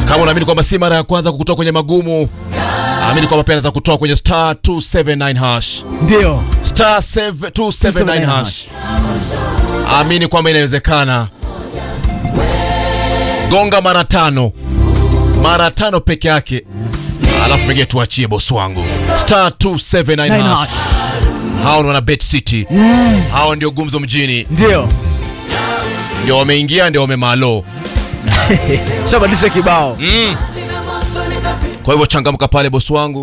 Kama unaamini kwamba si mara ya kwanza kukutoa kwenye magumu, amini kwamba pia anaweza kutoa kwenye star 279 hash. Ndio. Star 279 hash. Amini kwamba inawezekana. Gonga mara tano, mara tano peke yake, alafu pengine tuachie bosi wangu. Star 279 Nine hash. hash. Hao ndio wana Bet City, hao ndio gumzo mjini, Ndio. ndio wameingia, ndio wamemalo. Shabadilisha kibao. Kwa hivyo changamka pale bosi wangu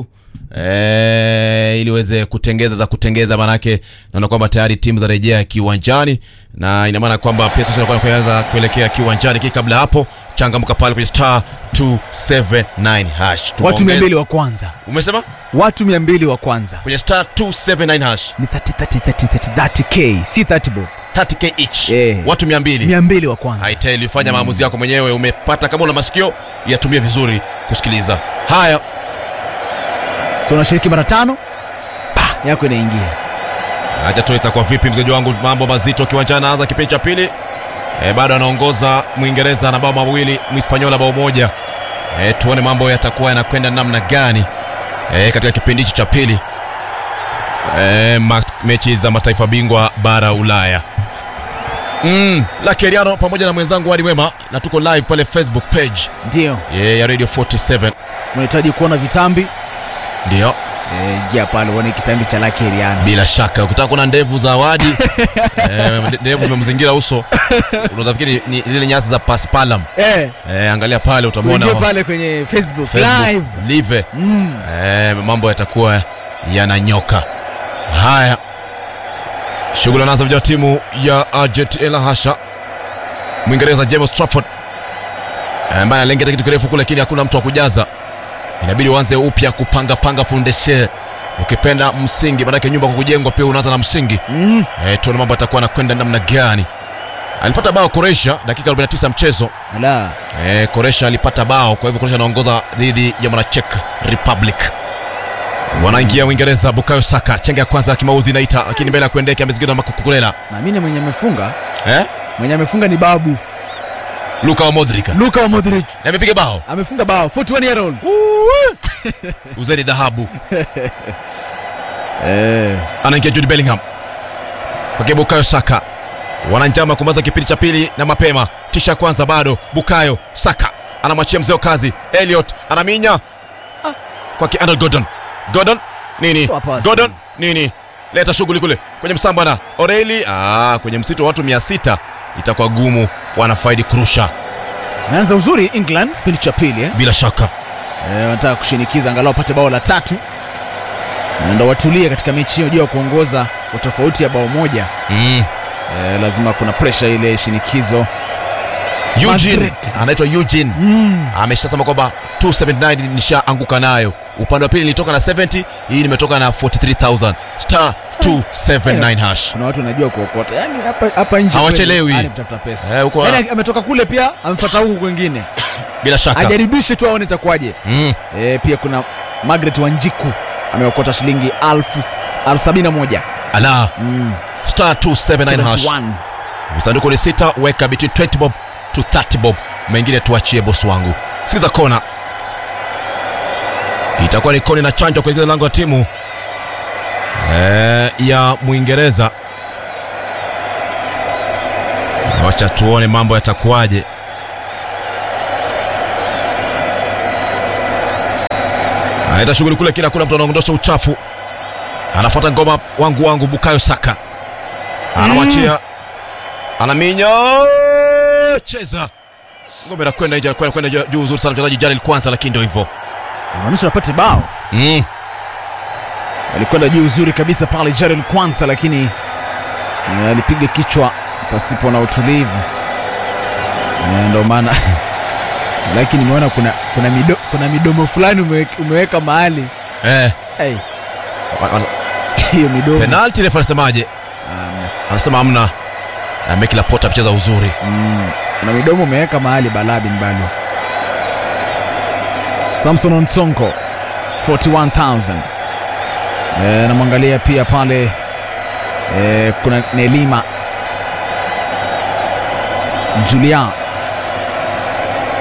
eh, ili uweze kutengeza za kutengeza, manake naona kwamba tayari timu za rejea kiwanjani, na ina maana kwamba pesa zinakuwa kuanza kuelekea kiwanjani. Kiki kabla hapo, changamka pale kwenye star 279 hash. Watu Tumeongeza- 200 wa kwanza. Umesema Watu 200 wa kwanza. kwenye star 279 hash Ni 30 30 30 30 30k, si 30 bob. 30k each, Eh. watu 200 200 wa kwanza. I tell you, fanya maamuzi yako mwenyewe. Umepata kama una masikio yatumie vizuri kusikiliza haya. So unashiriki mara tano. Pa, yako inaingia. Acha tu itakuwa vipi mzeji wangu, mambo mazito kiwanjani. Anaanza kipindi cha pili e, bado anaongoza Mwingereza na bao mawili, Mhispaniola bao moja. E, tuone mambo yatakuwa yanakwenda namna gani e, katika kipindi hichi cha pili e, ma, mechi za mataifa bingwa bara Ulaya. Mm, la Keriano pamoja na mwenzangu Wadi Wema na tuko live pale Facebook page Ndio. e, ya Radio 47 Unahitaji kuona vitambi? ndio Eh, ingia pale uone kitambi cha Lucky Eriano. bila shaka ukitaka kuona ndevu za Wadi eh, ndevu zimemzingira uso unazafikiri ni zile nyasi za paspalam Eh, eh, angalia pale utamwona uingie pale kwenye Facebook, Facebook live. live Mm. eh, mambo yatakuwa yananyoka haya shughuli anaanza vijana wa timu ya Argentina la hasha Mwingereza James Trafford eh, ambaye analengeta kitu kirefu kule, lakini hakuna mtu wa kujaza. Inabidi uanze upya kupanga panga foundation, ukipenda msingi, maanake nyumba kwa kujengwa pia unaanza na msingi. Mm. Eh, tuone mambo yatakuwa yanakwenda namna gani. Alipata bao Croatia dakika 49 ya mchezo. Ala. Eh, Croatia alipata bao, kwa hivyo Croatia anaongoza dhidi ya mwana Czech Republic. Wanaingia Uingereza, Bukayo Saka chenga ya kwanza kimaudhi naita, lakini mbele ya kuendeka amezingirwa na Makukulela. Naamini mwenye amefunga, Eh? mwenye amefunga ni Babu. Luka wa Modric. Luka Modric. Na amepiga bao. Amefunga bao 41 year old. Uzeni dhahabu. Eh. Anaingia Jude Bellingham. Kwa Bukayo Saka. Wananjama kumaliza kipindi cha pili na mapema. Tisha kwanza bado Bukayo Saka anamwachia mzee wa kazi Elliot anaminya kwa Andrew Gordon. Gordon nini? Toa pasi. Gordon nini? Leta shughuli kule kwenye msamba na Oreli. Ah, kwenye msitu wa watu 600 itakuwa gumu, wanafaidi kurusha Naanza uzuri England kipindi cha pili eh. bila shaka. Eh, wanataka kushinikiza angalau wapate bao la tatu. Na Ndio watulie katika mechi hiyo juu ya kuongoza kwa tofauti ya bao moja. Mm. Eh, lazima kuna pressure ile shinikizo. Eugene Madrid. anaitwa Eugene Mm. ameshasema kwamba 279 nishaanguka nayo. Upande wa pili nilitoka na 70, hii nimetoka na 43000 star 279 hash. Kuna watu wanajua kuokota. Yaani hapa hapa nje Hawachelewi. kweli, yaani kutafuta pesa. Eh, huko Yaani ametoka kule pia amefuata huku kwingine. bila shaka. Ajaribishe tu aone itakuwaje. Mm. Eh, pia kuna Margaret Wanjiku ameokota shilingi elfu elfu sabini na moja. Ala Mm. star 279 hash. 71. Sanduku ni sita, weka between 20 bob to 30 bob. Mengine tuachie bosi wangu. Sikiza kona. Itakuwa ni koni na chanjo kuelekea lango la timu eh, ya Mwingereza. Wacha tuone mambo yatakuwaje. Anaita shughuli kule, kila kuna mtu anaondosha uchafu. Anafuata ngoma wangu wangu Bukayo Saka. Anamwachia. Anaminya. Cheza. Ngoma inakwenda nje, kwenda kwenda juu uzuri sana mchezaji Jalil kwanza, lakini ndio hivyo. Manusura apate bao. Mm. alikwenda juu uzuri kabisa pale Jarel Kwanza, lakini eh, alipiga kichwa pasipo na utulivu. Eh, Ndio maana lakini nimeona kuna, kuna, mido, kuna midomo fulani umeweka, umeweka mahali Eh. hey, wa- wa- hiyo midomo Penalty refa anasemaje? Amna. Anasema hamna. Na Meki Laporte amecheza uzuri. Mm, kuna midomo umeweka mahali Balabin bado. Samson Onsonko 41000 e, namwangalia pia pale e, kuna Nelima Julia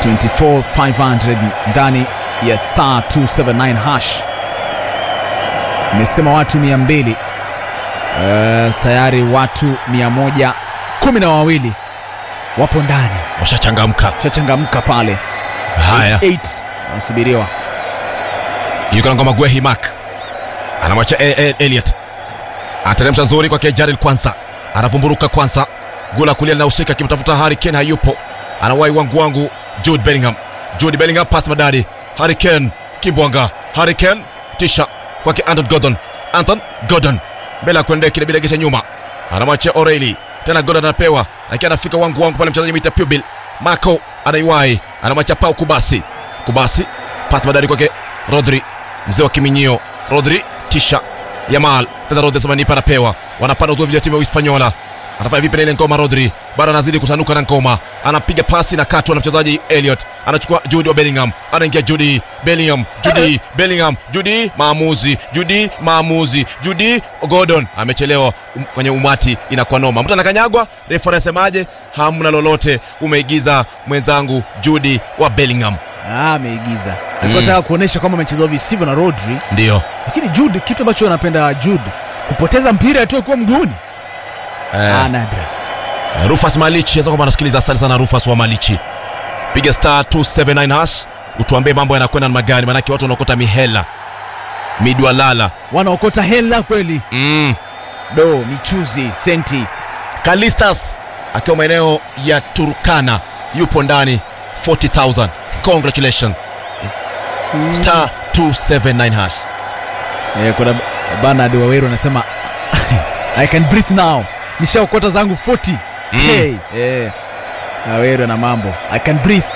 24500 ndani ya star 279 hash imesema watu 200 uh, tayari watu 110 na wawili wapo ndani washachangamka shachangamka pale haya 88 wanasubiriwa yuko na ngoma gwehi mak anamwacha E- E- Elliot ateremsha nzuri kwake Jaril kwanza anavumburuka kwanza gula kulia linahusika akimtafuta Harry Kane hayupo anawai wangu wangu Jude Bellingham Jude Bellingham pass madadi Harry Kane kimbwanga Harry Kane tisha kwake Anton Gordon Anton Gordon mbele ya kuendea kile bila kisha nyuma anamwachia O'Reilly tena Gordon anapewa lakini anafika wangu wangu pale mchezaji mita Pubil Marco anaiwai anamwachia Pau Kubasi Kubasi pass madadi kwake Rodri mzee wa kiminyio Rodri tisha Yamal tena Rodri Samanipa anapewa wanapanda uzuri vya timu ya Hispaniola atafanya vipi na ile ngoma Rodri bado anazidi kusanuka na ngoma anapiga pasi na katwa na mchezaji Elliot anachukua Jude wa Bellingham anaingia Jude Bellingham Jude Bellingham Jude maamuzi Jude maamuzi Jude Gordon amechelewa um, kwenye umati inakuwa noma mtu anakanyagwa refa anasemaje hamna lolote umeigiza mwenzangu Jude wa Bellingham Ah, ameigiza alikuwa anataka kuonyesha kwamba amechezewa visivyo na Rodri ndio lakini Jude kitu ambacho anapenda Jude kupoteza mpira tu akiwa mguuni eh. ah, nadra Rufus Malichi aweza kwamba anasikiliza. Asante sana Rufus wa Malichi, piga star 279 hash utuambie mambo yanakwenda namna gani, maanake watu wanaokota mihela midwalala. wanaokota hela kweli Mm. do michuzi senti Kalistas akiwa maeneo ya Turkana yupo ndani 40000 congratulations star 279 hash. eh, kuna Bernard Waweru anasema I can breathe now nishaokota zangu 40 Mm. k eh, Waweru na mambo I can breathe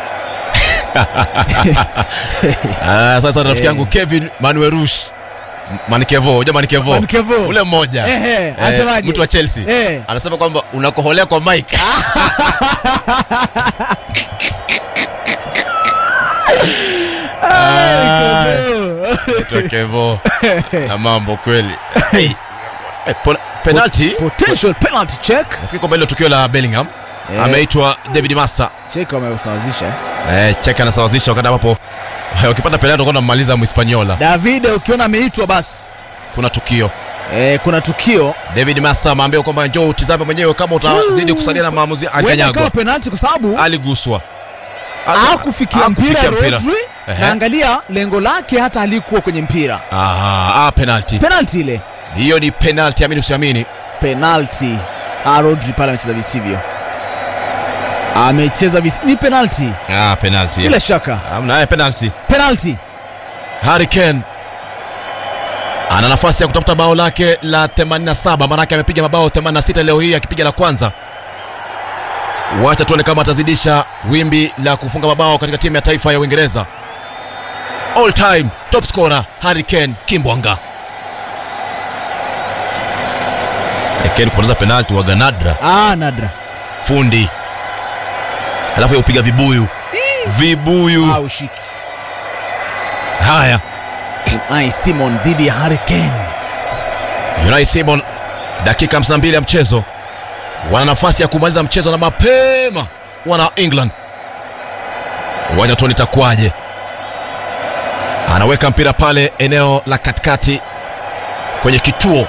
Ah, sasa rafiki Eh. yangu Kevin Manuerush Manikevo, unajua Manikevo Manikevo. ule mmoja Ehe, Eh, anasemaje? mtu wa Chelsea Eh. anasema kwamba unakoholea kwa Mike Anaitwa Kevo na mambo kweli hey. Eh, pon- penalty potential penalty check nafikiri kwamba hilo tukio la Bellingham Eh. ameitwa David Massa check wamesawazisha eh, cheka anasawazisha wakati ambapo wakipata penalty watakuwa wanamaliza Mhispaniola. David ukiona ameitwa basi Kuna tukio eh, kuna tukio David Massa ameambiwa kwamba njoo utizame mwenyewe kama utazidi kusalia na maamuzi. huenda Alikanyagwa, kawa penalty kwa sababu aliguswa, hakufikia mpira Hakufikia Rodri Ehe. na angalia lengo lake hata alikuwa kwenye mpira Aha, ah, penalty penalty ile hiyo ni penalty, amini usiamini. penalty ah, Rodri pale amecheza visivyo amecheza visi ni penalty Ah, penalty bila shaka amna, eh, penalty. penalty Harry Kane ana nafasi ya kutafuta bao lake la 87 maanake amepiga mabao 86 leo hii akipiga la kwanza wacha tuone kama atazidisha wimbi la kufunga mabao katika timu ya taifa ya uingereza all time top scorer Harry Kane kimbwanga Eh, Kane kupoteza penalti waga nadra ah, nadra fundi alafu ya upiga vibuyu vibuyu ah, ushiki haya Unai Simon dhidi ya Harry Kane Unai Simon dakika 52 ya mchezo wana nafasi ya kumaliza mchezo na mapema wana England. Wacha tuone itakuwaje. Anaweka mpira pale eneo la katikati kwenye kituo.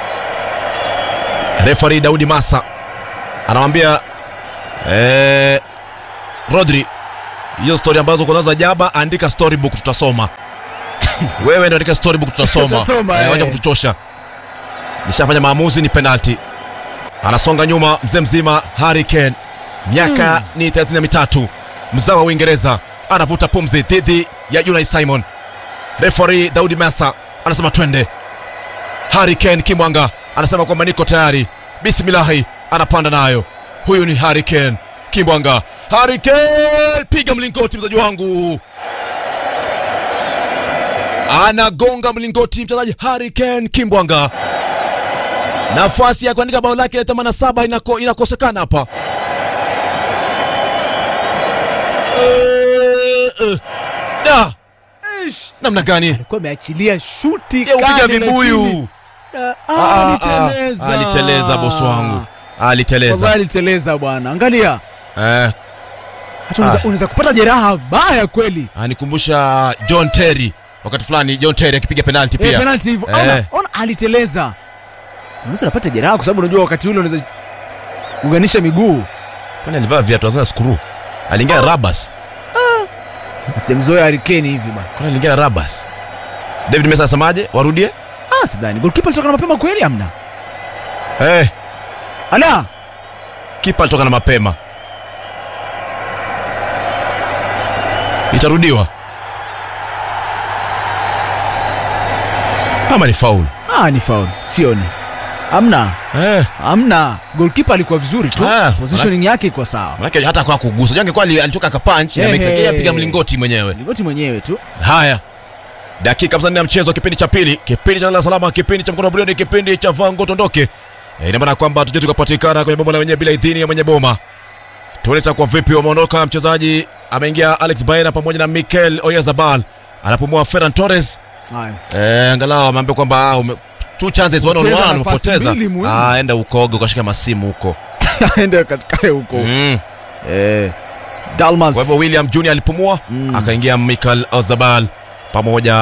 Refari Daudi Massa anamwambia eh, Rodri, hiyo story ambazo uko nazo za jaba, andika storybook, tutasoma. Wewe ndio andika storybook, tutasoma. Tutasoma, Eh, eh. wacha kutuchosha. Nishafanya maamuzi, ni penalty. Anasonga nyuma mzee mzima Harry Kane, miaka ni 33, mzawa wa Uingereza, anavuta pumzi dhidi ya Unai Simon. Referee Daudi Massa anasema twende. Harry Kane kimwanga anasema kwamba niko tayari, bismillahi, anapanda nayo. Huyu ni Harry Kane kimbwanga. Harry Kane, piga mlingoti mchezaji wangu, anagonga mlingoti mchezaji Harry Kane kimbwanga. Nafasi ya kuandika bao lake la 87 inako, inakosekana hapa. Eh, eh. Da. Namna gani? alikuwa ameachilia shuti Ya upiga kali, lakini- vibuyu. Ah, Ah, ah, ah, aliteleza. aliteleza bosi wangu, aliteleza Wallahi aliteleza bwana angalia eh. hata unaweza- Ah. unaweza kupata jeraha baya kweli anikumbusha John Terry wakati fulani John Terry akipiga penalti Eh, pia penalty hivyo Eh. ona, ona aliteleza unaweza napata jeraha kwa sababu unajua wakati ule unaweza kuganisha miguu kwani alivaa viatu sasa skuru aliingia rabas simzoea harikeni hivi bana kwani aliingia na rabas David Mesa asemaje warudie ah sidhani golkipa alitoka na mapema kweli amna eh ala kipa alitoka na mapema itarudiwa ama ni faul ah ni faul sioni amna eh. amna golkipa alikuwa vizuri tu Ah, positioning yake iko sawa manake hata kwa kugusa Unajua angekuwa ali- alitoka akapunch na Eh, Mexico, yeye eh. apiga mlingoti mwenyewe ligoti mwenyewe tu haya dakika 54 ya mchezo kipindi cha pili kipindi cha lala salama kipindi cha mkono wa buriani kipindi cha vango tondoke Eh, ina maana kwamba tuje tukapatikana kwenye boma la wenyewe bila idhini ya mwenye boma tuone itakuwa vipi wameondoka mchezaji ameingia alex baena pamoja na mikel oyazabal anapumua ferran torres haya eh, angalau ameambia kwamba ah, ume, two chances one on Poteza one nafasi umepoteza mbili muhimu. ah, enda ukoge ukashika masimu huko aende katikae huko mm. eh dalmas kwa hivyo william junior alipumua Mm. akaingia michael ozabal pamoja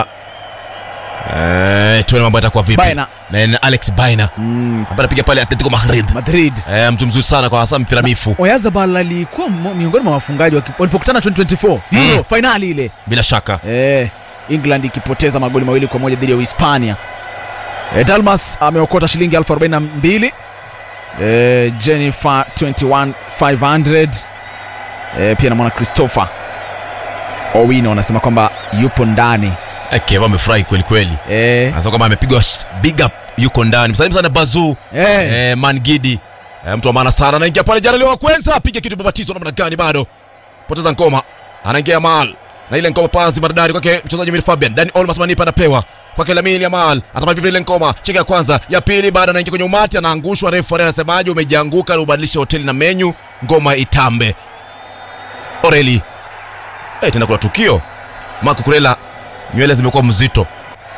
eh, tuone mambo yatakuwa vipi Baena. na na alex baina mm. ambaye anapiga pale atletico madrid madrid eh, mtu mzuri sana kwa hasa mpira mifu oyazabal alikuwa mo- miongoni mwa wafungaji waki- walipokutana 2024 euro Mm. fainali ile bila shaka eh, england ikipoteza magoli mawili kwa moja dhidi ya uhispania eh, dalmas ameokota shilingi 42 eh, jennifer 21500 eh, pia namwona christopher owino anasema kwamba yupo ndani eh, keva amefurahi kweli kweli eh, anasema kwamba amepigwa sh- big up yuko ndani msalimu sana bazu eh, eh, mangidi eh, mtu wa maana sana anaingia pale jana leo wa kwanza apiga kitu babatizo namna gani bado poteza ngoma anaingia mal na ile ngoma pazi maridadi kwake mchezaji Mil Fabian Dani Olmas Manipa anapewa kwake Lamine Yamal atamaliza ile ngoma cheki ya kwanza ya pili baada anaingia kwenye umati anaangushwa refu anasemaje umejianguka na ubadilishe hoteli na menyu ngoma itambe Oreli eh tena kuna tukio Marco Kurela nywele zimekuwa mzito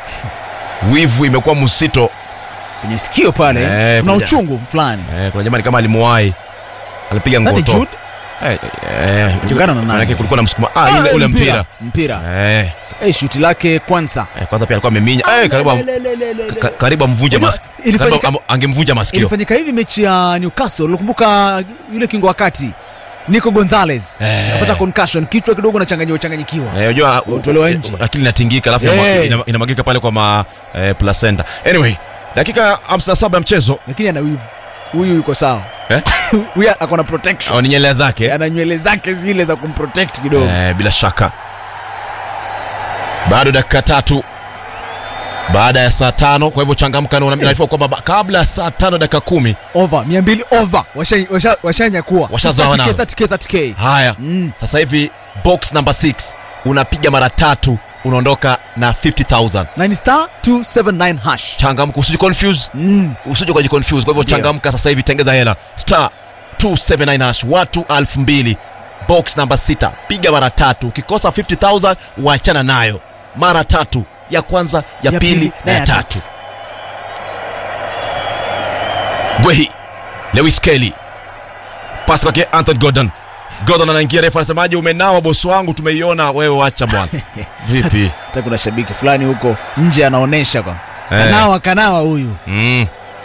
wivu imekuwa mzito kwenye sikio pale Eh, na kuja- uchungu fulani Eh, kuna jamani kama alimuwai alipiga Nani, ngoto Jude? Eh, eh, Kulingana na nani? manake kulikuwa na msukuma ah, ile Ah, ule mpira mpira eh, eh, shuti lake kwanza eh, kwanza pia alikuwa ameminya eh, karibu am- Lelelelele. ka- karibu amvunje Unajua, mas ilifanyika- karibu am- angemvunja masikio ilifanyika hivi mechi ya newcastle unakumbuka yule kingo wa kati nico gonzales Eh. apata concussion kichwa kidogo nachanganyiwa changanyikiwa Eh, unajua u- Utolewa u- nje. akili inatingika alafu Eh. inamwa- ina- inamwagika pale kwa ma eh, placenta anyway dakika 57 ya mchezo lakini ana wivu huyu yuko sawa Eh? huyu ako na protection au ni nyelea zake ana nywele zake zile za kumprotect kidogo eh, bila shaka bado dakika tatu baada ya saa tano kwa hivyo changamka na unaarifiwa kwamba ba- kabla ya saa tano dakika kumi over 200 over washanyakua washa, washanyakua. Washazoa 30K, nao. 30K, 30K. haya Mm. sasa hivi box number 6 unapiga mara tatu unaondoka na 50000 na ni star 279 hash changamka usije confuse mm. usije ukaji confuse kwa hivyo Ndio. changamka sasa hivi tengeza hela star 279 hash watu 2000 box number 6 piga mara tatu ukikosa 50000 waachana nayo mara tatu ya kwanza ya, Ya pili, pili na ya tatu gwehi lewis kelly pasi kwake anton gordon gordon anaingia refu anasemaje umenawa bosi wangu tumeiona wewe wacha bwana vipi hata kuna shabiki fulani huko nje anaonyesha kwa Eh. kanawa kanawa huyu mm.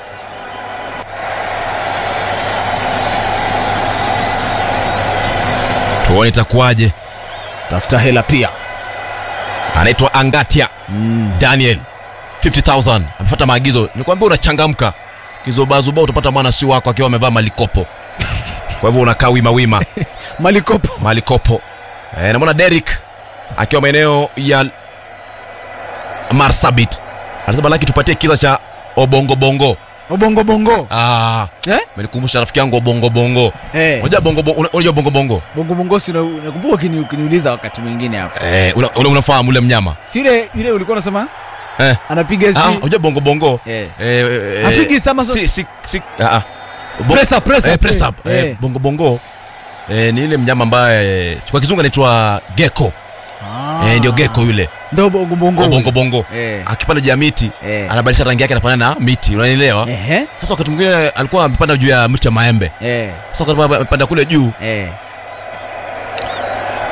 tuone itakuwaje tafuta hela pia anaitwa angatia mm. daniel 50000 amefuata maagizo nikwambia unachangamka kizobazuba utapata mwana si wako akiwa amevaa malikopo kwa hivyo unakaa wima wima malikopo malikopo e, namwona derik akiwa maeneo ya marsabit anasema laki tupatie kisa cha obongobongo obongobongo ah, eh? menikumbusha rafiki yangu obongobongo eh. unajua bongo una- unajua bongobongo bongobongo si una- nakumbuka ukini- ukiniuliza wakati mwingine hapo eh, una, una, unafahamu ule mnyama si ile ile ulikuwa unasema eh. anapiga ah, sijui- unajua bongo eh. eh, eh, Hapigi sama so- si, si, si, ah, ah. Bo- Press up, press eh, up, press eh, up. Eh, eh. bongo bongo eh, ni ile mnyama ambaye kwa kizungu anaitwa gecko Ah. eh, ndio gecko yule ndo bongobongo Oh, bongo bongo eh. akipanda juu ya miti Eh. anabadilisha rangi yake anafanana na miti unanielewa Ehe. sasa wakati mwingine alikuwa amepanda juu ya mti ya maembe Eh. sasa wakati amepanda kule juu Eh.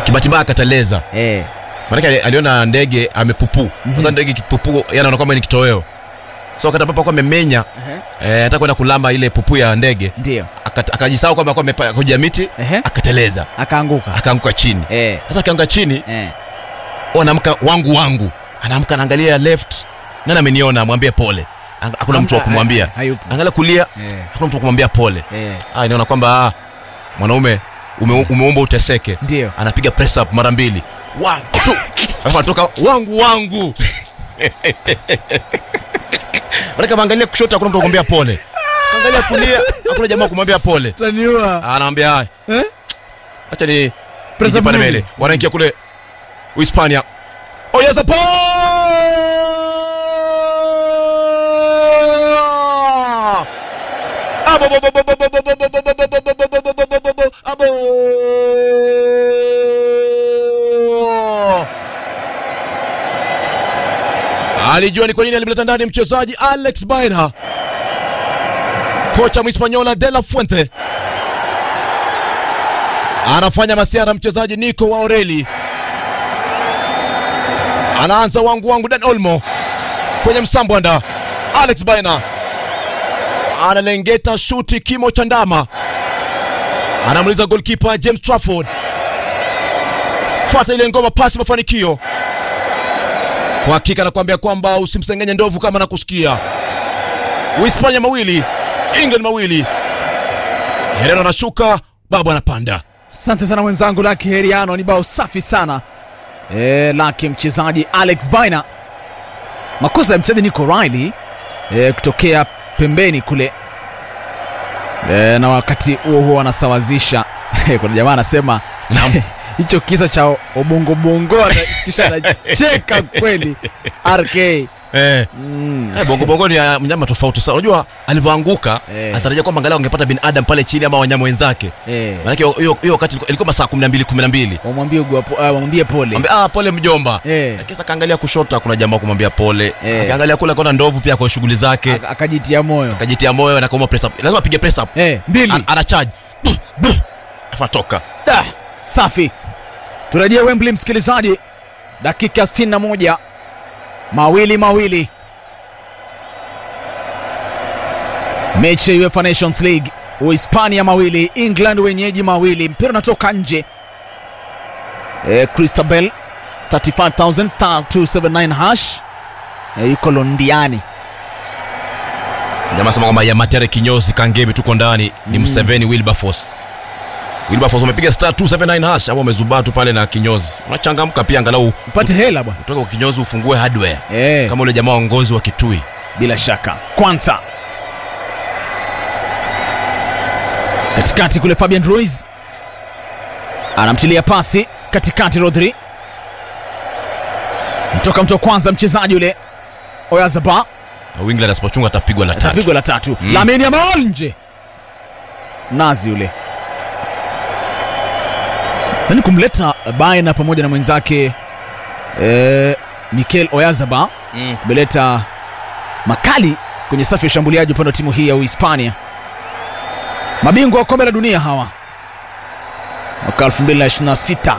kibati mbaya akateleza eh, maanake ali- aliona ndege amepupu sasa ndege kipupu yanaona kwamba ni kitoweo so wakati ambapo alikuwa amemenya ehe, eh, hata kwenda kulamba ile pupu ya ndege ndio aka- akajisahau kwamba alikuwa amepa- kuja miti Ehe. akateleza akaanguka akaanguka chini eh, sasa akianguka chini eh. anaamka wangu wangu anaamka anaangalia left nani ameniona mwambie pole Ang- hakuna mtu wa Hamna, kumwambia eh, hayupo. angalia kulia Eh, hakuna mtu wa kumwambia pole eh, ah, inaona kwamba ah, mwanaume ume, umeumba uteseke ndio anapiga press up mara mbili One, two. alafu anatoka wangu wangu Manake ameangalia kushoto hakuna mtu wa kumwambia pole angalia kulia hakuna jamaa wa kumwambia pole taniua Ah, anaambia haya eh? acha ni Press up nijipande nini? mbele wanaingia kule uhispania oyeza po Abo, bo, bo, bo, bo, bo, bo, bo, bo, bo, bo, bo, bo, bo, bo, bo, bo, bo, bo, abo. alijua ni kwa nini alimleta ndani mchezaji alex baina kocha mhispanyola de la fuente anafanya masiara mchezaji Nico wa Oreli anaanza wangu wangu Dan Olmo kwenye msambwanda Alex Baina analengeta shuti kimo cha ndama anamuliza golkipa James Trafford fuata ile ngoma pasi mafanikio kwa hakika nakwambia kwamba usimsengenye ndovu kama nakusikia Uhispania mawili England mawili Herrera anashuka babu anapanda asante sana mwenzangu laki heriano ni bao safi sana e, laki mchezaji alex baina makosa ya mchezaji nico riley e, kutokea pembeni kule e, na wakati huo huo anasawazisha kuna jamaa anasema Naam. hicho kisa cha obongobongo ana- kisha anacheka kweli rk eh. mm. Eh, bongo bongo ni ya mnyama tofauti sana. Unajua alivyoanguka Eh. atarajia kwamba angalau angepata binadamu pale chini ama wanyama wenzake. eh. Maanake hiyo hiyo wakati ilikuwa- ilikuwa masaa 12 12. wamwambie ugwa- uh, wamwambie pole Mwambie ah, pole mjomba. Eh. Lakini sasa kaangalia kushoto kuna jamaa kumwambia pole. Eh. Akaangalia kule kuna ndovu pia kwa shughuli zake. Aka- akajitia moyo Akajitia moyo na kauma press up. Lazima apige press up. eh, mbili An- Ana charge. Buh, buh. Alafu atoka. Da, safi turejee wembley msikilizaji dakika 61 mawili mawili mechi ya uefa nations league uhispania mawili england wenyeji mawili mpira unatoka nje e, christabel 35000 star 279 hash e, yuko londiani Jamaa sema kwamba ya Matere kinyozi kangemi tuko ndani ni Museveni Wilberforce. Wilberforce umepiga star 279 hash hapo umezubaa tu pale na kinyozi. Unachangamka pia angalau upate hela bwana utoke kwa kinyozi ufungue hardware. e, kama ule jamaa waongozi wa Kitui. bila shaka kwanza katikati kule fabian ruiz anamtilia pasi katikati rodri mtoka mtu wa kwanza mchezaji ule oyazaba Na England asipochunga atapigwa la tatu. atapigwa la tatu Mm. lamini yamal nje nazi ule yani kumleta baina pamoja na mwenzake eh, mikel oyazaba Mm. umeleta makali kwenye safu ya ushambuliaji upande wa timu hii ya uhispania mabingwa wa kombe la dunia hawa mwaka 2026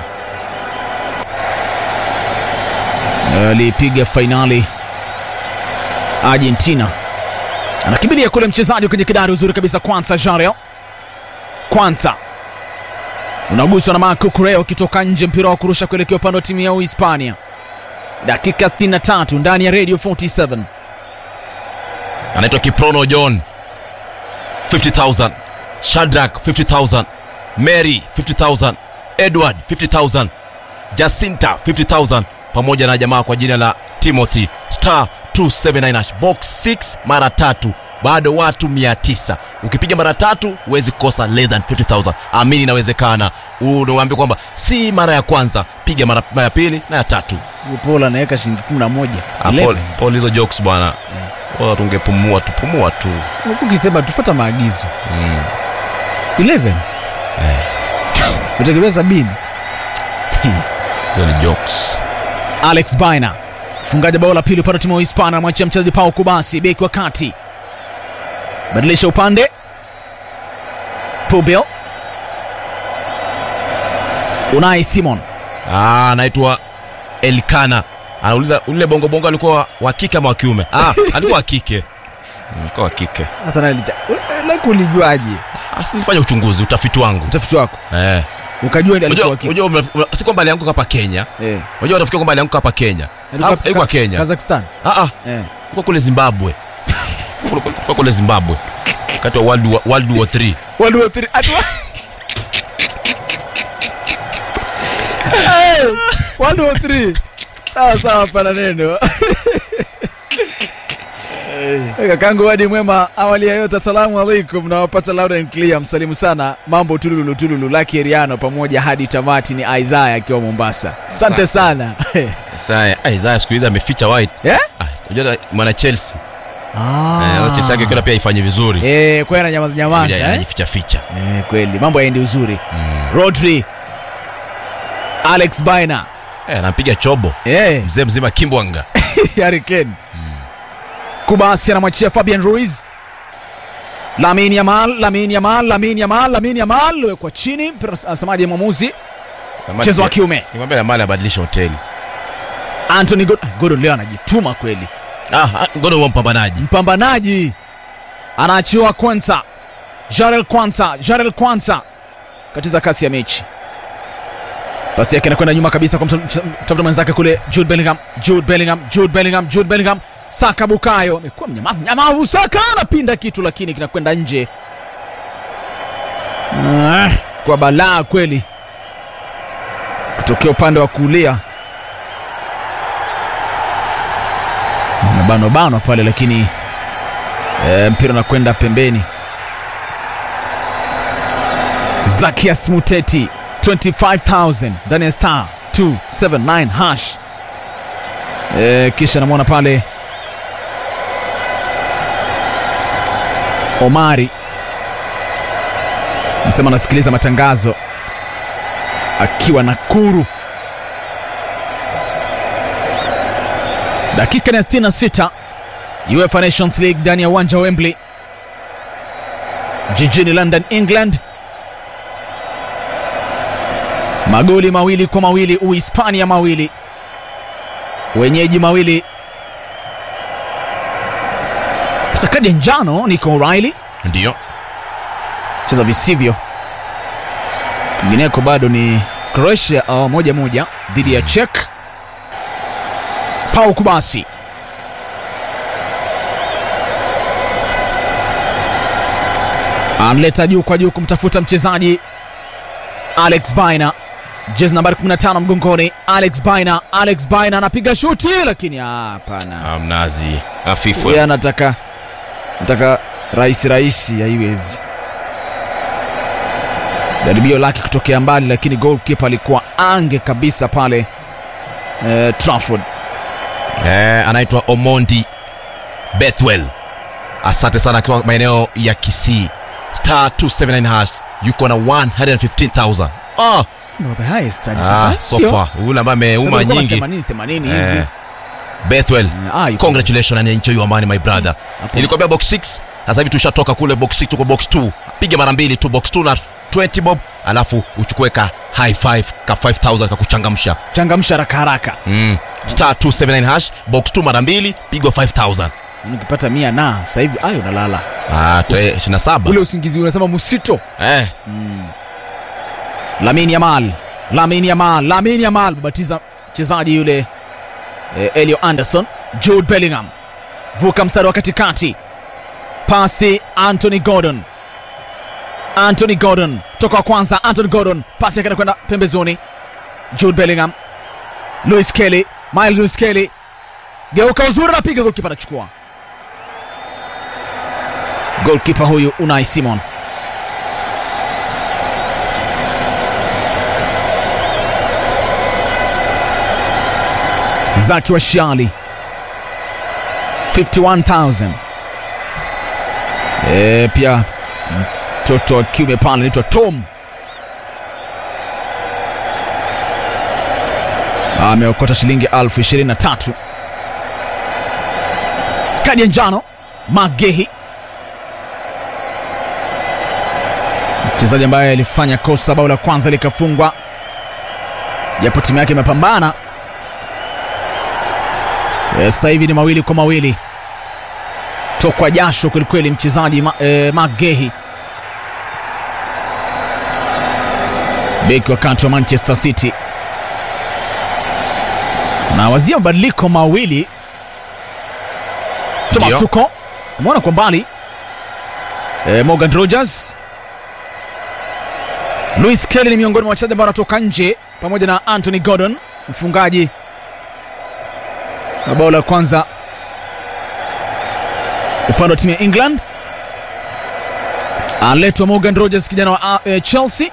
alipiga fainali argentina anakimbilia kule mchezaji kwenye kidari uzuri kabisa kwanza jarel kwanza unaguswa na marco cureo ukitoka nje mpira wa kurusha kuelekea upande wa timu ya uhispania dakika 63 ndani ya radio 47 Anaitwa Kiprono John 50000. Shadrack 50000. Mary 50000. Edward 50000. Jacinta 50000 pamoja na jamaa kwa jina la Timothy star 279 hash. box 6 mara tatu bado watu 900 ukipiga mara tatu huwezi kosa less than 50000 amini inawezekana unaambia kwamba si mara ya kwanza piga mara mara ya pili na ya tatu pol anaweka shilingi 11 Ah, Paul, Paul hizo jokes bwana yeah. tungepumua tupumua tu huku ukisema tufuata maagizo mm. 11 utegemea sabini hizo ni jokes alex baina mfungaji bao la pili upande wa timu wa hispania anamwachia mchezaji pao kubasi beki wa kati badilisha upande pubil unai simon Ah, anaitwa Elkana. Anauliza ule bongo bongo alikuwa wa kike ama wa kiume? Ah, alikuwa wa kike. Mm, Alikuwa wa kike. Sasa na lija- like ulijuaje Ah, si nilifanya uchunguzi, utafiti wangu. utafiti wako Eh. ukajua ni alikuwa Unajua, waki- unajua ume- ume- si kwamba alianguka hapa Kenya. eh Unajua utafikia kwamba alianguka hapa Kenya. alikuwa Hapa- Alikuwa Ka- Kenya. Kazakhstan Ah ah, eh alikuwa kule Zimbabwe. Alikuwa kule Zimbabwe. Wakati wa World War, World War 3. World War Three. Ati wa- Hey, World War Three. sawa sawa pana neno kakangu wadi mwema awali ya yote assalamu alaikum nawapata loud and clear msalimu sana mambo tululu tululu laki eriano pamoja hadi tamati ni isaya akiwa mombasa asante sana Sasa ai Isaiah siku hizi ameficha white. yeah? Ah, unajua mwana Chelsea. ah. Eh, Chelsea yake kila pia ifanye vizuri. Eh, kwa hiyo ananyamaza nyamaza eh? Anajificha ficha. Eh, kweli mambo yaendi uzuri Mm. rodri alex baina Eh, anampiga chobo. eh. Mzee mzima Kimbwanga. Harry Kane. Kubasi anamwachia Fabian Ruiz. Lamine Yamal, Lamine Yamal, Lamine Yamal, Lamine Yamal wekwa chini. Mpira Anasemaje mwamuzi? Mchezo wa kiume. Nimwambia na mali abadilishe hoteli. Anthony Gordon, Gordon leo anajituma kweli. Ah, ah, ngono wa mpambanaji. Mpambanaji anaachiwa Kwanza. Jarel Kwanza, Jarel Kwanza katiza kasi ya mechi. Pasi yake inakwenda nyuma kabisa kwa mtafuta mwenzake kule Jude Bellingham, Jude Bellingham, Jude Bellingham, Jude Bellingham. Saka Bukayo amekuwa mnyamavu, mnyamavu. Saka anapinda kitu lakini kinakwenda nje. Ah, kwa balaa kweli, kutokea upande wa kulia nabanwa banwa pale, lakini e, mpira unakwenda pembeni. Zakias Muteti 25000 ndani ya star 279 hash. E, kisha namwona pale Omari nasema anasikiliza matangazo akiwa Nakuru. Dakika ni ya 66 UEFA Nations League ndani ya uwanja wa Wembley jijini London, England. Magoli mawili kwa mawili, Uhispania mawili, wenyeji mawili. Pata kadi ya njano Nico O'Reilly, Ndio. cheza visivyo. Kwingineko bado ni Croatia uh, moja moja dhidi ya Czech. Pau Kubasi anleta juu kwa juu kumtafuta mchezaji Alex Baina, jezi nambari 15 mgongoni. Alex Baina, Alex Baina anapiga shuti, lakini ah, hapana, Ah, mnazi. Hafifu. yeye anataka anataka rahisi rahisi, haiwezi. Jaribio lake kutokea mbali, lakini goalkeeper alikuwa ange kabisa pale eh, Trafford. Eh, anaitwa Omondi Bethwell. Asante sana akiwa maeneo ya Kisii. Star 279 hash yuko na 115,000. Ah, No, the highest hadi ah sasa. so Sio? far. Yule ambaye ameuma Sema ilikuwa nyingi. 80 80 Eh, hivi. Bethwell. Ah, yuko- Congratulations and enjoy your money my brother. Hapo- Nilikwambia box 6, sasa hivi tushatoka kule box 6 tuko box 2. Piga mara mbili tu box 2 na 20 bob, alafu uchukue ka high five ka 5000 ka kuchangamsha. changamsha haraka haraka. Mm. Star 279 hash box 2 mara mbili pigwa 5000. Yaani Ukipata mia na sasa hivi ayo unalala. Ah, toe Usi- 27. Ule usingizi unasema musito. Eh, Lamine Yamal, Lamine Yamal, Lamine Yamal batiza mchezaji yule eh, Elio Anderson, Jude Bellingham vuka mstari wa katikati, pasi Anthony Gordon, Anthony Gordon toka wa kwanza, Anthony Gordon pasi yake kwenda pembezoni, Jude Bellingham, Luis Kelly, Miles Luis Kelly geuka uzuri, anapiga golkipa, anachukua golkipa huyu Unai Simon. Zaki wa Shiali 51000 e, pia mtoto wa kiume pale anaitwa Tom ameokota shilingi elfu ishirini na tatu. Kadi ya njano Magehi, mchezaji ambaye alifanya kosa bao la kwanza likafungwa japo timu yake imepambana. Eh, Sasa hivi ni mawili kwa mawili, tokwa jasho kwelikweli mchezaji ma, eh, Magehi beki wakati wa Manchester City anawazia mabadiliko mawili. Thomas Ndio. Tuchel umeona kwa mbali eh, Morgan Rogers Luis Kelly ni miongoni mwa wachezaji ambao wanatoka nje pamoja na Anthony Gordon mfungaji wa bao la kwanza upande wa timu ya England aletwa Morgan Rogers kijana wa uh, eh, Chelsea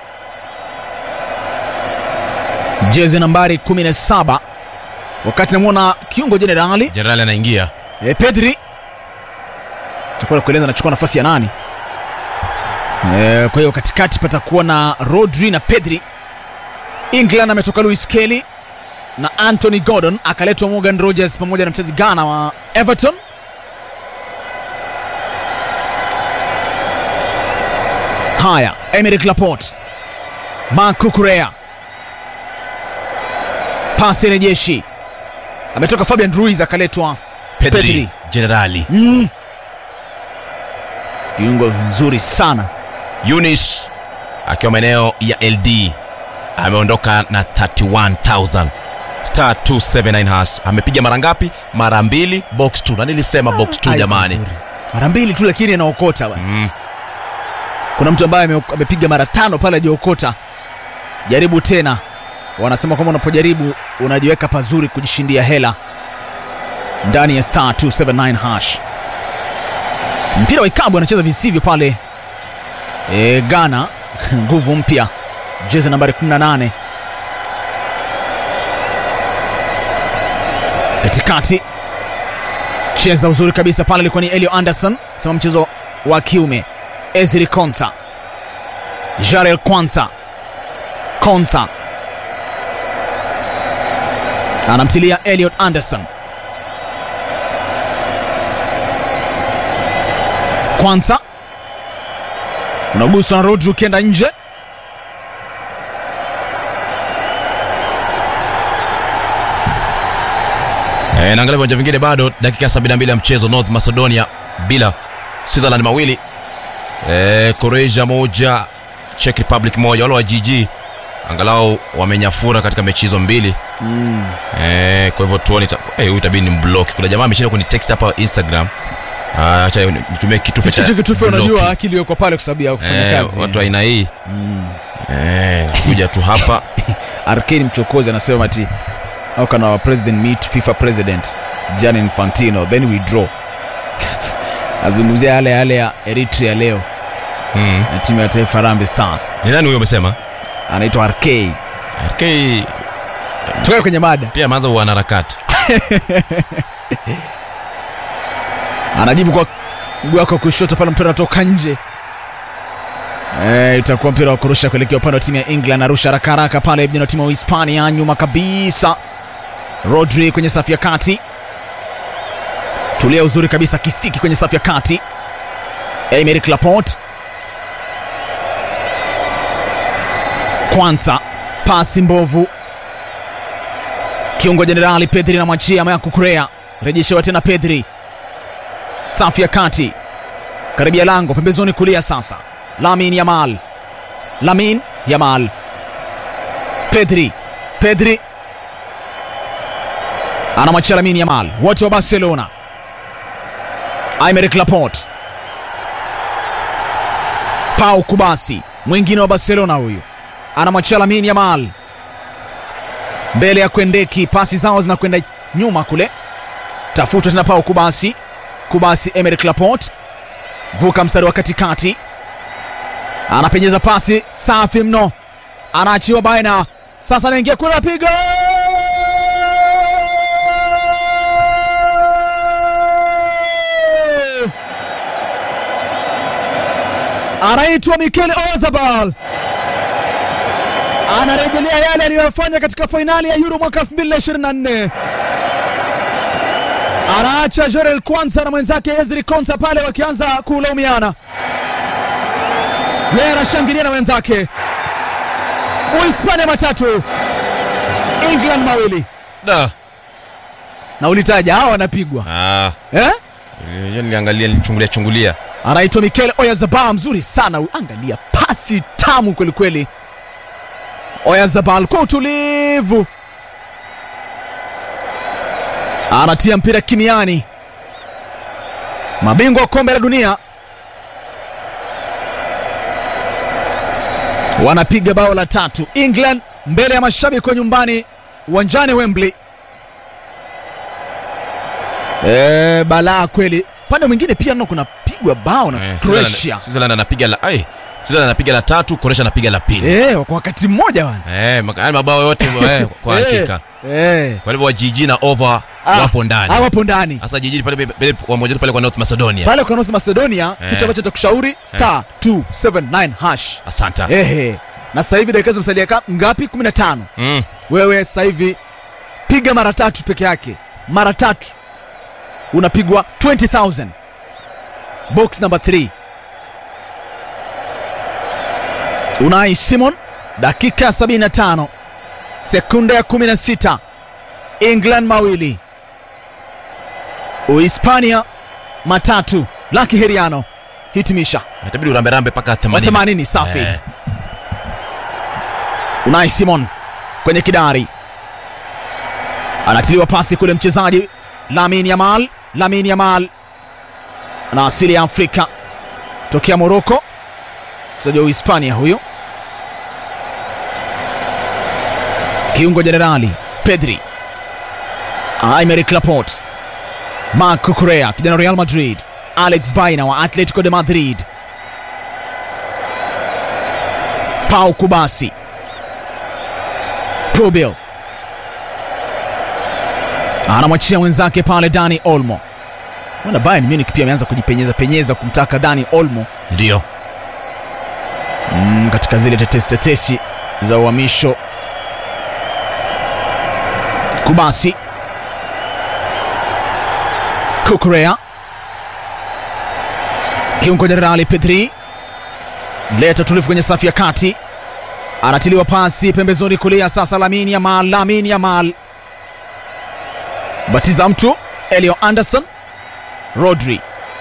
jezi nambari 17 wakati namwona kiungo jenerali Jenerali anaingia e, Pedri takuwa kueleza anachukua nafasi ya nani e, kwa hiyo katikati patakuwa na Rodri na Pedri. England ametoka Luis Kelly na Anthony Gordon, akaletwa Morgan Rogers pamoja na mchezaji Ghana wa Everton. Haya, Emerick Laporte, Marc Cucurella, pasi rejeshi, ametoka Fabian Ruiz akaletwa Pedri, Pedri. Jenerali Mm. Kiungo mzuri sana. Yunis akiwa maeneo ya LD ameondoka na 31000 star 279 hash amepiga mara ngapi? Mara mbili box 2 na nilisema box 2 Ai, jamani. mzuri. Mara mbili tu lakini anaokota bwana. Mm. Kuna mtu ambaye ame- amepiga mara tano pale hajaokota. Jaribu tena. Wanasema kwamba unapojaribu unajiweka pazuri kujishindia hela ndani ya star 279 hash. Mpira wa ikabu anacheza visivyo pale e, Ghana nguvu mpya jezi nambari 18 katikati cheza uzuri kabisa pale, ilikuwa ni Elio Anderson sema mchezo wa kiume. Ezri Konsa, Jarel Kwanza, Konsa anamtilia Elliot Anderson. Kwanza unaguswa na Rodri ukienda nje. E, naangalia viwanja vingine bado dakika 72 ya mchezo North Macedonia bila Switzerland mawili e, Croatia moja Czech Republic moja wale wa GG angalau wamenyafura katika mechi hizo mbili Mm. e, kwa hivyo tuone ita- eh, huyu itabidi ni mblock kuna jamaa ameshinda kuni text hapa Instagram Ah, acha nitumie kitufe cha Hicho kitufe block. unajua akili yuko pale kwa sababu ya kufanya Eh, kazi. watu wa aina hii Mm. eh, kuja tu hapa Arkane mchokozi anasema ati how can our president meet FIFA president Gianni Infantino then we draw. Azungumzia yale yale ya Eritrea leo mm. na timu ya taifa Harambee Stars. ni nani huyo umesema Anaitwa RK. RK Tukae kwenye mada. pia ameanza uanaharakati Anajibu kwa mguu wake wa kushoto pale mpira unatoka nje. Eh, itakuwa mpira wa kurusha kuelekea upande wa timu ya England. Arusha haraka haraka pale vijana wa timu ya Hispania nyuma kabisa. Rodri kwenye safu ya kati. Tulia uzuri kabisa kisiki kwenye safu ya kati. Emerick Laporte. Kwanza pasi mbovu. Kiungo jenerali Pedri na mwachia ama Kukurea. Rejeshewa tena Pedri. Safu ya kati. Karibia lango pembezoni kulia sasa. Lamin Yamal. Lamin Yamal. Pedri. Pedri anamwachia Lamin Yamal, wote wa Barcelona. Aymeric Laporte, Pau Kubasi, mwingine wa Barcelona huyu, anamwachia Lamin Yamal mbele ya Kwendeki, pasi zao zinakwenda nyuma kule, tafutwa tena Pau Kubasi. Kubasi, Emerick Laporte, vuka mstari wa katikati, anapenyeza pasi safi mno, anaachiwa baina, sasa anaingia kule, apiga anaitwa Mikel Oyarzabal, anarejelea yale aliyofanya katika fainali ya Euro mwaka 2024 anaacha Jorel Kwanza na mwenzake Ezri Konsa pale wakianza kulaumiana, yeye anashangilia na wenzake. Uhispania matatu England mawili Da. na ulitaja hawa wanapigwa Ah, eh? hiyo niliangalia nilichungulia chungulia. anaitwa Mikel Oyarzabal, mzuri sana. Angalia pasi tamu kwelikweli. Oyarzabal kwa utulivu anatia mpira kimiani. Mabingwa wa kombe la dunia wanapiga bao la tatu. England mbele ya mashabiki wa nyumbani uwanjani Wembley. E, balaa kweli. Upande mwingine pia nao kunapigwa bao na Eh, Croatia. Switzerland- Switzerland anapiga la ai. Switzerland anapiga la tatu, Croatia anapiga la pili. Eh, kwa wakati mmoja wana. Eh, maka- yaani mabao yote eh, kwa Eh, hakika. Eh. Kwa hivyo Jiji na Over Ah, wapo ndani. ah, wapo ndani. Sasa Jiji pale pale wamoja pale kwa North Macedonia. Pale kwa North Macedonia Eh. kitu ambacho nitakushauri star 279 hash. Asante. Ehe. Na sasa hivi dakika zimesalia ka- ngapi? 15. Mm. Wewe sasa hivi piga mara tatu peke yake. Mara tatu. Unapigwa 20000. Box number 3. Unai Simon dakika 75 sekunde ya 16 England mawili Uhispania matatu Laki Heriano hitimisha Itabidi urambe rambe mpaka 80. 80 safi Eh. Unai Simon kwenye kidari anatiliwa pasi kule mchezaji Lamin Yamal. Lamin Yamal ana asili ya Afrika tokea Moroko, mchezaji wa Uhispania huyu. Kiungo jenerali Pedri, Aymeric Laporte, Marco Correa kijana wa Real Madrid, Alex Baina wa Atletico de Madrid, Pau Kubasi, Pubil anamwachia mwenzake pale Dani Olmo. Wana Bayern Munich pia ameanza kujipenyeza penyeza kumtaka Dani Olmo Ndio. mm, katika zile tetesi tetesi za uhamisho. Kubasi, Kukurea, kiungo jenerali Pedri, leta tulivu kwenye safu ya kati, anatiliwa pasi pembezoni kulia. Sasa Lamine Yamal, Lamine Yamal batiza mtu Elio Anderson, Rodri,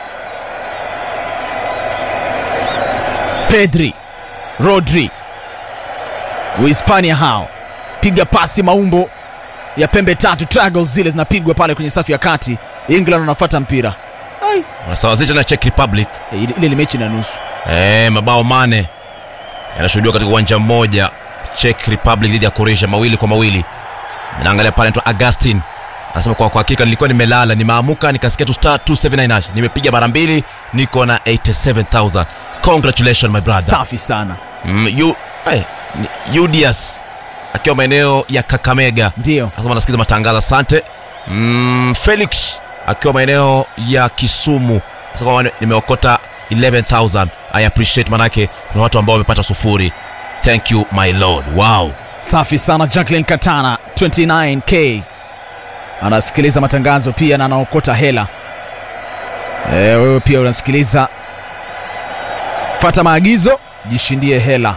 Pedri, Rodri, Uhispania hao piga pasi maumbo ya pembe tatu, triangles zile zinapigwa pale kwenye safu ya kati. England wanafuata mpira Wanasawazisha na Czech Republic. E, ile ile ni mechi na nusu. Eh, mabao mane yanashuhudiwa katika uwanja mmoja Czech Republic dhidi ya Croatia mawili kwa mawili. Naangalia pale anaitwa Augustin. Anasema kwa kwa hakika nilikuwa nimelala, nimeamuka nikasikia tu star 279 hash. Nimepiga mara mbili, niko na 87000. Congratulations my brother. Safi sana, Mm, you, eh, ni- Udias akiwa maeneo ya Kakamega. ndio Anasema anasikiza matangazo, asante. Mm, Felix akiwa maeneo ya Kisumu sasa kwamba nimeokota 11000 I appreciate, manake kuna watu ambao wamepata sufuri. Thank you my lord. Wow. safi sana. Jacqueline Katana 29k anasikiliza matangazo pia na anaokota hela. E, wewe pia unasikiliza, fata maagizo, jishindie hela.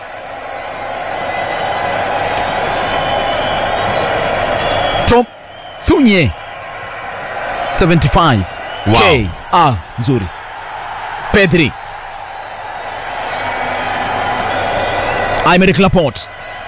Tom Thunye 75 Wow. k ah, nzuri. Pedri Aymeric Laporte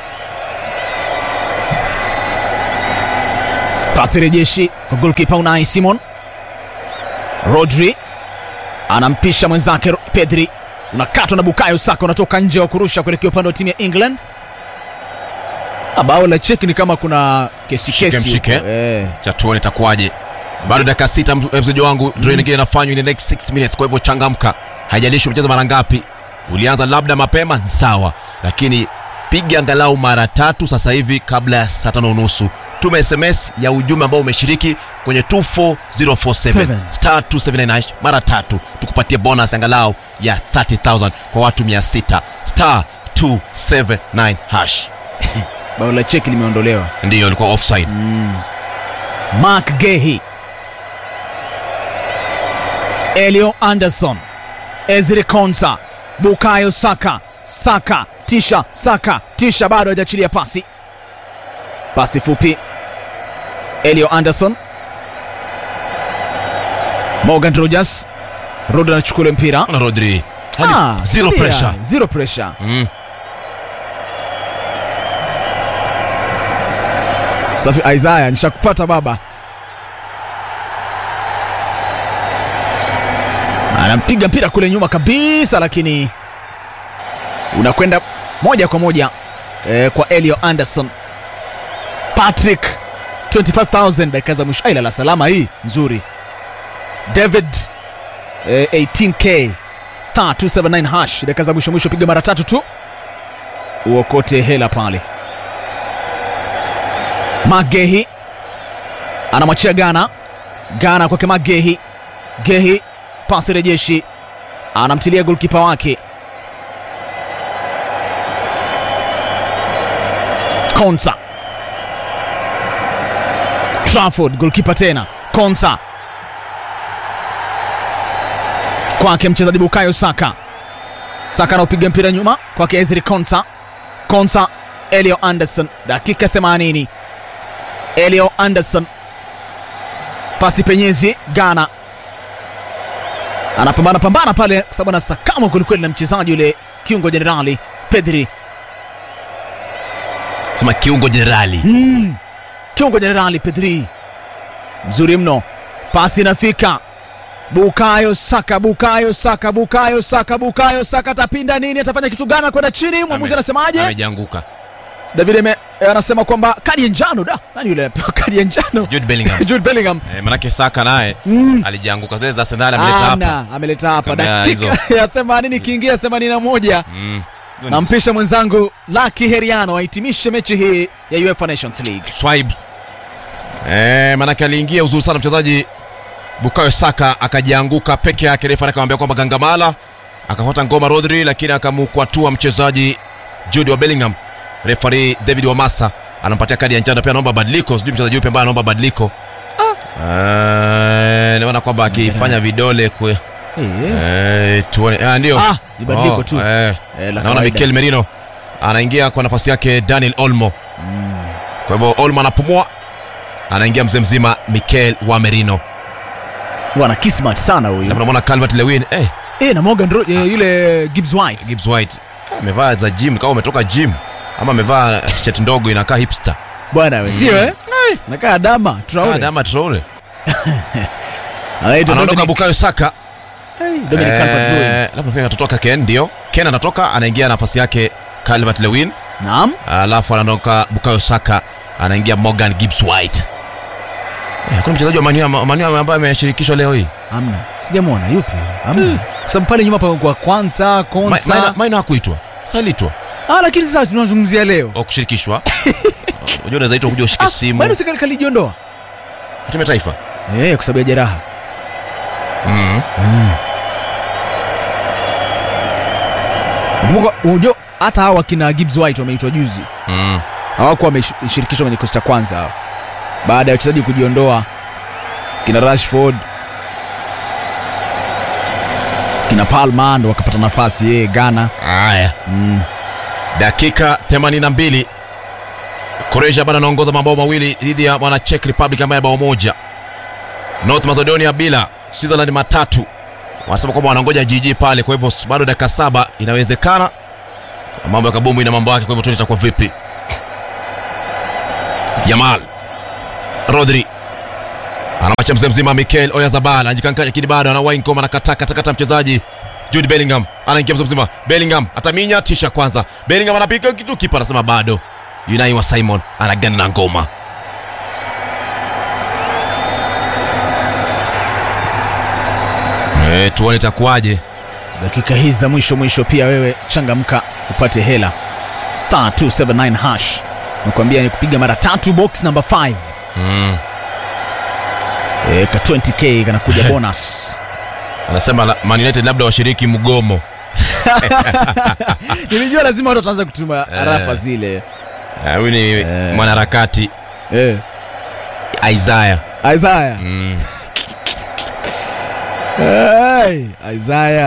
pasi rejeshi kwa golkipa Unai Simon. Rodri anampisha mwenzake Ro- Pedri, unakatwa na Bukayo Saka, unatoka nje wa kurusha kuelekea upande wa timu ya England. Ah, Bao la cheki ni kama kuna kesi Shike kesi mshike. huko. Eh. Cha tuone itakuwaje. Bado dakika sita mz- mchezaji wangu draw nyingine inafanywa in the next 6 minutes, kwa hivyo changamka. Haijalishi umecheza mara ngapi. Ulianza labda mapema ni sawa, lakini piga angalau mara tatu sasa hivi kabla ya saa tano unusu. Tuma SMS ya ujumbe ambao umeshiriki kwenye 24047 Seven. star 279 hash mara tatu, tukupatie bonus angalau ya 30000 kwa watu 600 star 279 hash. Bao la cheki limeondolewa. Ndiyo ilikuwa offside. Mark Gehi, Elio Anderson, Ezri Konsa, Bukayo Saka, Saka tisha, Saka tisha, bado hajaachilia pasi. pasi fupi elio anderson morgan rogers rod anachukua ule mpira na rodri Hali- Ah, zero tulia. pressure zero pressure mm. safi isaya nishakupata baba anampiga mpira kule nyuma kabisa lakini unakwenda moja kwa moja eh, kwa elio anderson patrick 25000 dakika za mwisho aila la salama hii nzuri david eh, 18k star 279 hash dakika za mwisho mwisho piga mara tatu tu uokote hela pale magehi anamwachia gana gana kwake magehi gehi pasi rejeshi anamtilia golkipa wake konsa trafford golkipa tena konsa kwake mchezaji bukayo saka saka anaupiga mpira nyuma kwake ezri konsa konsa elio anderson dakika 80 elio anderson pasi penyezi gana anapambana pambana pale kwa sababu anasakama kwelikweli na mchezaji yule kiungo jenerali pedri sema kiungo jenerali mm. kiungo jenerali pedri mzuri mno pasi inafika bukayo saka bukayo saka bukayo saka bukayo saka atapinda nini atafanya kitu gani kwenda chini mwamuzi Ame- anasemaje amejianguka david eme, eh, anasema kwamba kadi ya njano da nani yule anapewa kadi ya njano Jude Bellingham jude bellingham eh, manake saka naye mm. alijianguka zile za Arsenal ameleta hapa Ana, ameleta hapa Kabla dakika ya 80 ikiingia 81 mm. nampisha mwenzangu laki heriano ahitimishe mechi hii ya uefa nations league Schwab eh, manake aliingia uzuri sana mchezaji Bukayo Saka akajianguka peke yake, refa akamwambia kwamba gangamala, akafuata ngoma Rodri, lakini akamkwatua mchezaji Jude wa Bellingham. Refari David Wamasa anampatia kadi ya njano, pia anaomba badiliko, sijui mchezaji yupi ambaye anaomba badiliko ah. naona kwamba akifanya vidole kwe eh, tuone ah, ndio Ah, ni badiliko tu. eh, Eh, la naona kawaida. Mikel Merino anaingia kwa nafasi yake Daniel Olmo Mm. kwa hivyo Olmo anapumua, anaingia mzee mzima Mikel wa Merino. wana kismat sana Na huyu tunamwona Calvert Lewin eh, eh, na morgan Ro- eh, yule gibbs white Gibbs White eh, amevaa za gym kama umetoka gym ama amevaa t-shirt ndogo inakaa hipster. bwana we sio eh? nakaa dama Ah, Traore. Dama Traore. Anaitwa Anaondoka Dominic- Bukayo Saka. Eh, Dominic Calvert-Lewin. Eh, labda pia atatoka Ken ndio. Ken anatoka anaingia nafasi yake Calvert Lewin. naam Alafu anaondoka Bukayo Saka anaingia Morgan Gibbs White. Eh, kuna mchezaji wa Manu Manu ambaye ameshirikishwa leo hii. amna sijamwona yupi amna kwa sababu pale nyuma pa kwanza Ma- konsa Maina Maina hakuitwa. Salitwa. ah, lakini sasa tunazungumzia leo Au kushirikishwa. Unajua unaweza itwa kuja ushike simu. bado serikali kalijiondoa Timu ya taifa. eh, kwa sababu ya jeraha Mm. Kumbuka, unajua hata hawa kina Gibbs White wameitwa juzi Mm. hawakuwa wameshirikishwa kwenye kikosi cha kwanza hao. baada ya wachezaji kujiondoa kina Rashford kina Palma ndo wakapata nafasi yeye Ghana Haya. mm. dakika 82 Croatia bado anaongoza mabao mawili dhidi ya mwana Czech Republic ambaye bao moja North Macedonia bila Switzerland matatu wanasema kwamba wanangoja jiji pale kwa hivyo bado dakika saba inawezekana mambo ya kabumbu ina mambo yake kwa hivyo tuone itakuwa vipi Yamal Rodri anamwacha mzee mzima Mikel Oyarzabal anajikankanya lakini bado anawahi ngoma anakata kata kata mchezaji Jude Bellingham anaingia mzee mzima Bellingham ataminya tisha kwanza Bellingham anapiga kitu kipa anasema bado Unai wa Simon anagana na ngoma e, tuone itakuwaje dakika hizi za mwisho mwisho pia wewe changamka upate hela star 279 hash nakwambia ni kupiga mara tatu box number 5 mm. e, ka 20k kanakuja bonus anasema la- Man United labda washiriki mgomo nilijua lazima watu wataanza kutuma arafa zile Eh, huyu ni Eh. mwanaharakati eh. Isaiah Isaiah mm. hey, Isaiah